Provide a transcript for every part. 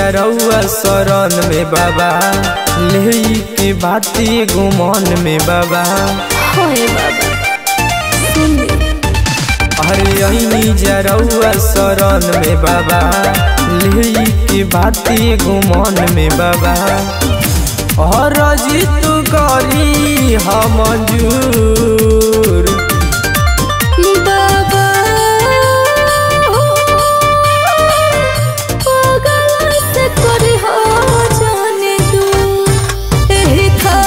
जरौआ शरण में बाबा ले के बाती गुमान में बाबा होए बाबा सुन ले अरे अनी जरौआ शरण में बाबा ले के बाती गुमान में बाबा और तू करी हम जूर बाबा पागल से करे हो जाने दू एही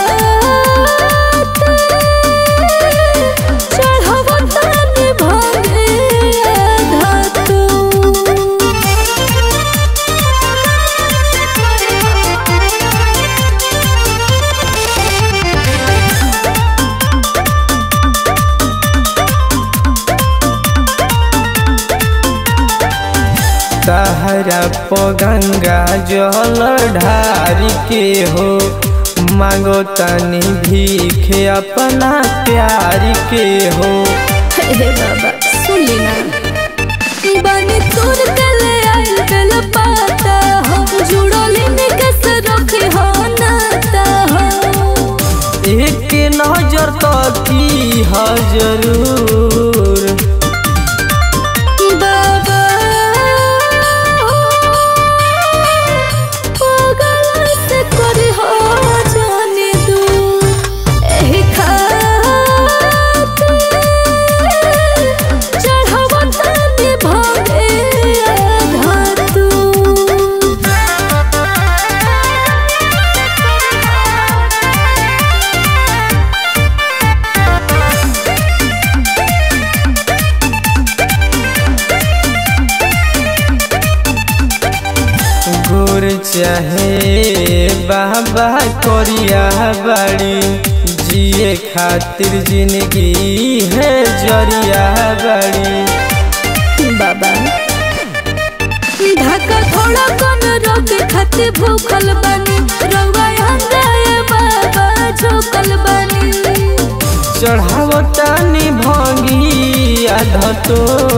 खातिर चढ़ावा ताने भागे आधा तहरा पगंगा जल ढार के हो मांगो तनी भीखे अपना प्यार के हो हे बाबा सुन लेना बानी तोर गले आइल बेल पाता हो जुड़ोली में कैसे रखे हो नाता हो एक नजर तो की ह जरूर बाबा पागल से करे हो जाने दू एही खातिर चढ़ावा ताने भागे आधा तू गोर चाहे बाबा करिया बाड़ी जिए खातिर जिंदगी है जरिया बाड़ी बाबा ढाका थोड़ा कम रोके खाते भूखल बनी रउआ हंगाए बाबा झोकल बनी चढ़ावतानी भंगी आध तो